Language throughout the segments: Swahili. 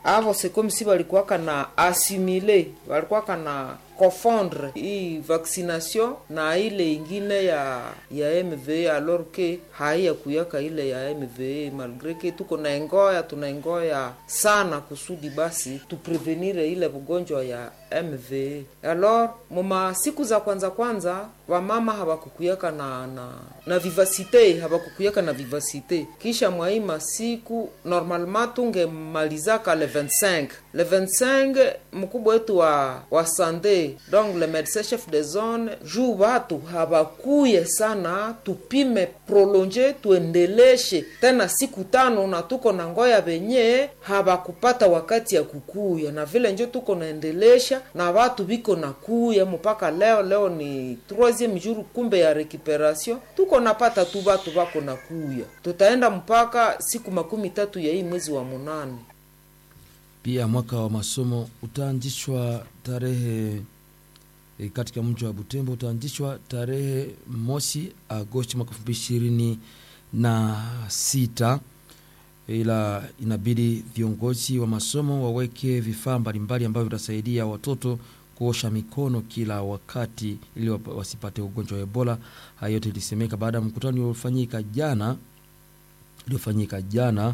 avo sekomisi walikuwaka na asimile walikuwaka na confondre hii vaccination na ile ingine ya ya mva alors que haiya kuyaka ile ya mva malgre que tuko na engoya tunaengoya sana kusudi basi tuprevenire ile ugonjwa ya mva alors muma siku za kwanza kwanza wamama hawakukuyaka na na na vivasite hawakukuyaka na vivasite kisha mwaima siku normalement tungemalizaka le 25 le 25 mkubwa wetu wa wa sande donc le médecin chef de zone juu watu hawakuye sana tupime prolonge tuendeleshe tena siku tano na tuko na ngoya venye hawakupata wakati ya kukuya na vile njo tuko naendelesha na watu viko na kuya mpaka leo leo ni troisieme jour kumbe ya recuperation tuko napata tu watu wako na kuya tutaenda mpaka siku makumi tatu ya hii mwezi wa munane pia mwaka wa masomo utaanzishwa tarehe e, katika mji wa Butembo utaanzishwa tarehe mosi Agosti mwaka elfu mbili ishirini na sita, ila inabidi viongozi wa masomo waweke vifaa mbalimbali ambavyo vitasaidia watoto kuosha mikono kila wakati ili wasipate ugonjwa wa Ebola. Hayo yote ilisemeka baada ya mkutano uliofanyika jana uliofanyika jana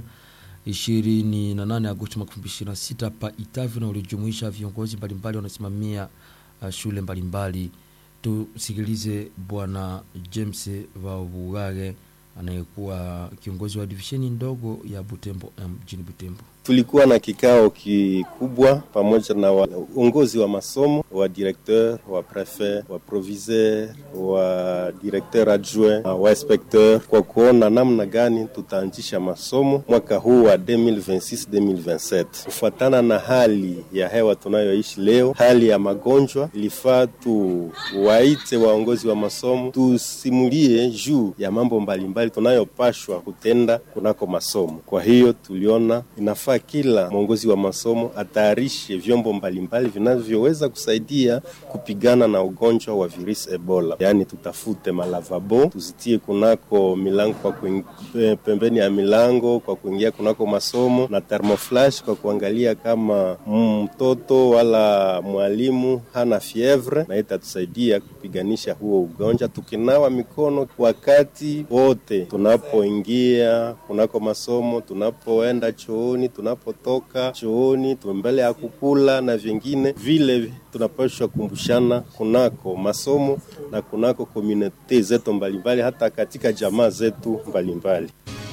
28 Agosti mwaka 2026 pa Itavi na ulijumuisha viongozi mbalimbali wanasimamia uh, shule mbalimbali. Tusikilize Bwana James Vabugage anayekuwa kiongozi wa divisheni ndogo ya Butembo mjini Butembo. Tulikuwa na kikao kikubwa pamoja na uongozi wa masomo wa directeur wa prefet wa proviseur wa directeur adjoint wa inspecteur kwa kuona namna gani tutaanzisha masomo mwaka huu wa 2026-2027 kufuatana na hali ya hewa tunayoishi leo, hali ya magonjwa. Ilifaa tuwaite waongozi wa masomo tusimulie juu ya mambo mbalimbali tunayopashwa kutenda kunako masomo. Kwa hiyo tuliona inafaa kila mwongozi wa masomo atayarishe vyombo mbalimbali vinavyoweza kusaidia kupigana na ugonjwa wa virusi Ebola. Yaani tutafute malavabo tuzitie kunako milango kwa kuing... pembeni ya milango kwa kuingia kunako masomo na thermoflash kwa kuangalia kama mtoto wala mwalimu hana fievre, na itatusaidia kupiganisha huo ugonjwa, tukinawa mikono wakati wote tunapoingia kunako masomo, tunapoenda chooni, tunapotoka chooni, mbele ya kukula na vingine vile, tunapaswa kumbushana kunako masomo na kunako komunite zetu mbalimbali, hata katika jamaa zetu mbalimbali.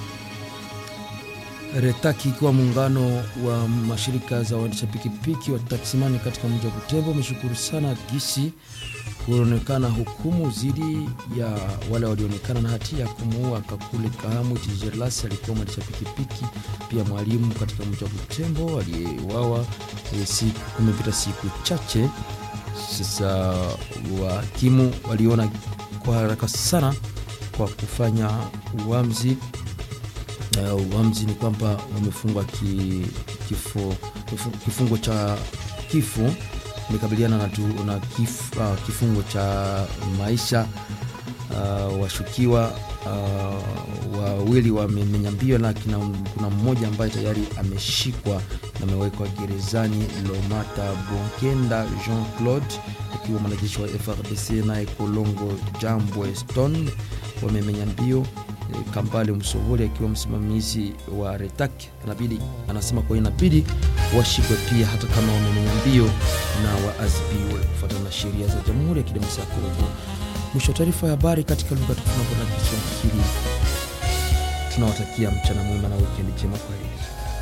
Retaki ikiwa muungano wa mashirika za waendesha pikipiki wa taksimani katika mji wa Butembo umeshukuru sana gisi kuonekana hukumu dhidi ya wale walionekana na hatia ya kumuua Kakule Kahamu Tijerlas, alikuwa mwendesha pikipiki pia mwalimu katika mji wa Butembo aliyeuawa kumepita siku chache sasa. Wahakimu waliona kwa haraka sana kwa kufanya uamuzi Uh, uamuzi ni kwamba wamefungwa ki, kifo, kifungo cha kifo imekabiliana na, na kif, uh, kifungo cha maisha uh, washukiwa uh, wawili wamenyambiwa, lakini kuna mmoja ambaye tayari ameshikwa na amewekwa gerezani. Lomata Bonkenda Jean Claude akiwa mwanajeshi wa FRDC naye Kolongo Jambwe Stone wamemenya mbio Kambale Msovoli akiwa msimamizi wa Retak anabidi anasema kwa inabidi washikwe pia hata kama wamemenya mbio na waadhibiwe kufuatana na sheria za Jamhuri ya Kidemokrasia ya Kongo. Mwisho wa taarifa ya habari katika lugha tukufu na Kiswahili. Tunawatakia mchana mwema na wikendi njema. Kwaheri.